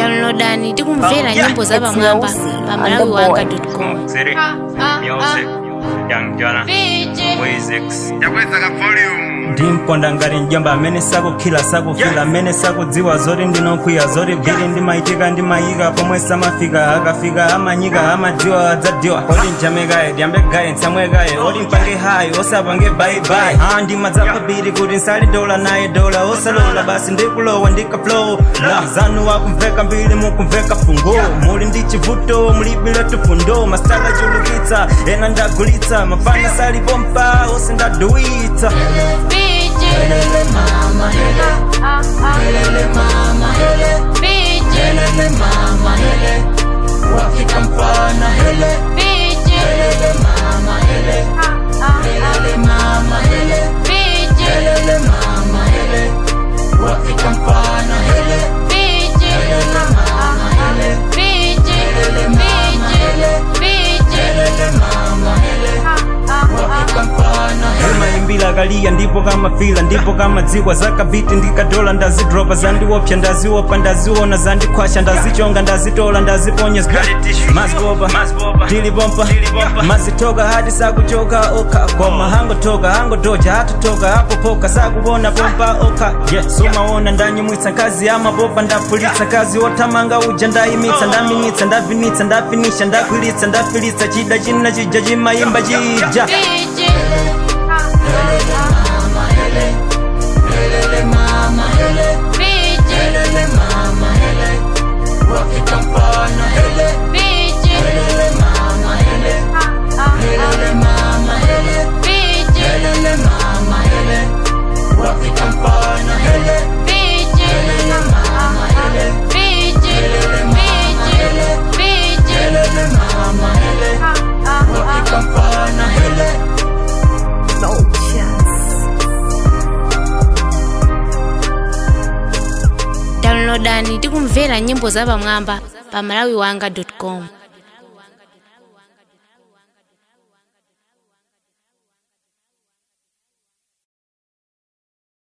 downloadani tikumvera nyimbo za pamwamba pa malawi wanga com City, music, Young Jana, Wizix. yakwezaka volume ndimponda ngati mjomba amene sakukhila sakufila amene sakudziwa zoti ndinokwiya zoti bili ndimayitika ndimayika pomwe samafika akafika amanyika amadziwa adzadiwa oti njamekaye dyambegaye ntsamwekaye oti mpange hayi osapange bayibayi a ndimadzapha bili kuti nsali dola naye dola osalola basi ndikulowa ndikaflow la zanu wakumveka mbili mukumveka fungo muli ndi chivuto mulibile tufundo masitala chulukitsa ena ndagulitsa mafana salipompa ose ndaduwitsa Helele mama hele Helele mama hele Helele mama hele Wafika mfana hele Helele mama hele Helele mama hele Helele mama hele Wafika mfana hele Helele mama hele Helele mama hele Helele mama hele Wafika mfana hele maimbila kaliya ndipo kamafila ndipo kamadzikwa zakabiti ndikadola ndazidropa zandiopsa ndaziwopa ndaziona zandikhwasha ndazichonga ndazitola ndaziponya mazikopa tilipompa mazitoka hati sakuchoka okha koma hangotoka hangodoja hatutoka hapopoka sakubona pompa okha ye sumaona ndanyumwitsa nkazi yamapopa ndapulitsa kazi othamanga uja ndayimitsa ndaminitsa ndavinitsa ndafinisha ndakwilitsa ndafilitsa chida china chija chimayimba chija Helele mama hele Helele mama hele Wafika mfana hele Helele mama hele Helele mama hele Helele mama hele Wafika mfana hele Helele mama hele Helele mama hele Helele mama hele Wafika mfana hele downloadani tikumvera nyimbo za pamwamba pa malawi wanga com